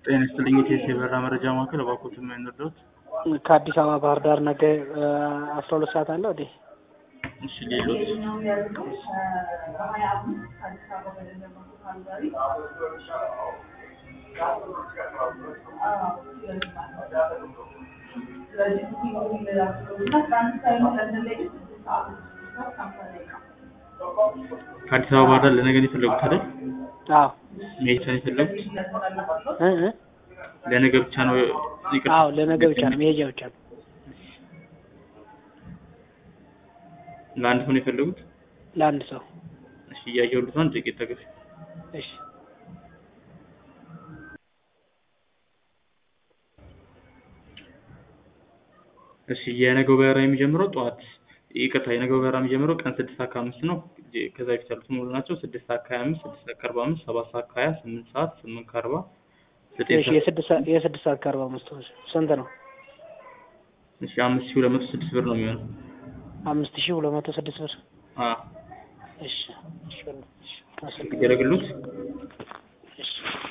ጤና ይስጥልኝ የቴስ የበራ መረጃ ማዕከል እባክዎትን ምን እንርዳዎት? ከአዲስ አበባ ባህር ዳር ነገ አስራ ሁለት ሰዓት አለ ወዴ እሺ ሌሎት ከአዲስ አበባ ባህር ዳር ለነገ ነው የፈለጉት አይደል? አዎ መሄጃ ነው የፈለጉት? እ እ ለነገ ብቻ ነው ይቅርታ። አዎ ለነገ ብቻ ነው መሄጃ ብቻ ነው ለአንድ ሰው ነው የፈለጉት? ለአንድ ሰው እሺ እያየሁልዎት ነው። አንድ ጥቂት ተገፍ እሺ እሺ የነገው በረራ የሚጀምረው ጠዋት ይቅርታ የነገው በረራ የሚጀምረው ቀን ስድስት ሰዓት ከአምስት ነው። ከዛ በፊት ያሉት ሙሉ ናቸው። ስድስት ሰዓት ከሀያ አምስት ስድስት ሰዓት ከአርባ አምስት ሰባት ሰዓት ከሀያ ስምንት ሰዓት ስምንት ከአርባ ዘጠኝ እሺ ሰዓት የስድስት ሰዓት የስድስት ሰዓት ከአርባ አምስት ስንት ነው? እሺ አምስት ሺህ ሁለት መቶ ስድስት ብር ነው የሚሆነው። አምስት ሺህ ሁለት መቶ ስድስት ብር አዎ እሺ እሺ እሺ አመሰግናለሁ። ይደረግልዎት? እሺ